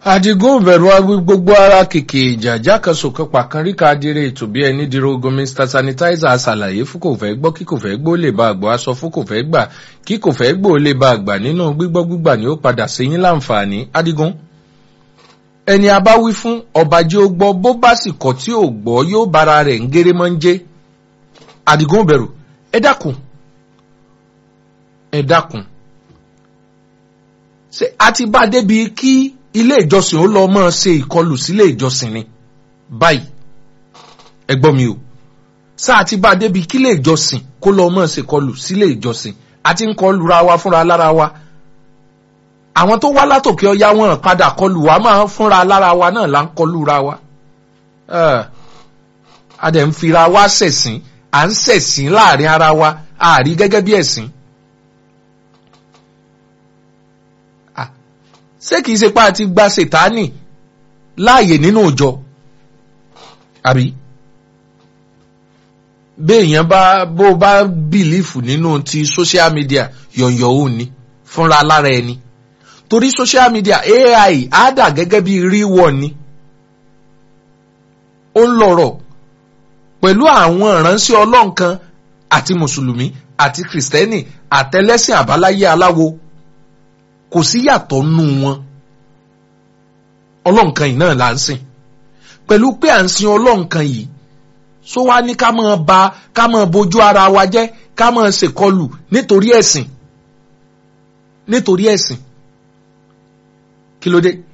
àdìgún bẹ̀rù agbí gbogbo ara kìkì ìjà jákèsòkè pàkánríkà adire ètò bí ẹni dirogun mr sanitizer ṣàlàyé fún kò fẹ́ gbọ́ kí kò fẹ́ gbọ́ lè bá àgbọ̀ aṣọ fún kò fẹ́ gbà kí kò fẹ́ gbọ́ lè bá àgbà nínú gbígbọ́ gbígbà ni ó padà sí yín láǹfààní àdìgún. ẹni a bá wí fún ọba jẹ́ ó gbọ́ bó bá sì kọ̀ tí ò gbọ́ yóò bára rẹ̀ ń géré mọ́ ń jẹ́ àdìgún bẹ̀rù ẹ dákun ẹ dákun ṣe àti bá débi kí ilé ìjọsìn ó lọ máa ṣe ìkọlù sílé ìjọsìn ni báyìí ẹ gbọ́ mi o sáà ti bá a débi kílé ìjọsìn kó lọ máa ṣe ìkọlù sílé ìjọsìn àti ń kọlù ra wa fúnra lára wa àwọn tó wá látòkè ọya wọn padà kọlù wa máa ń fúnra lára wa náà là ń kọlù ra wa a dẹ̀ ń fira wa ṣẹ̀sìn à ń ṣẹ̀sìn láàrin ara wa àárí gẹ́gẹ́ bí ẹ̀sìn. ṣé kìí ṣe pa àti gba ṣètánì láàyè nínú ìjọ àbí béèyàn bá bó bá bìlífù nínú ti social media yọ̀yọ̀ ò ní fúnra lára ẹni torí social media ai á dà gẹ́gẹ́ bí ríwọ̀ ni ó ń lọ̀rọ̀ pẹ̀lú àwọn ìránṣẹ́ ọlọ́nkan àti mùsùlùmí àti kìrìsìtẹ́nì àtẹlẹ́sìn àbáláyé aláwo kò sí yàtọ̀ nù wọn ọlọ́nkan yìí náà là ń sìn pẹ̀lú pé à ń sin ọlọ́nkan yìí só wá ní ká máa ba ká máa bójú ara wa jẹ́ ká máa ṣèkọlù nítorí ẹ̀sìn nítorí ẹ̀sìn kí ló dé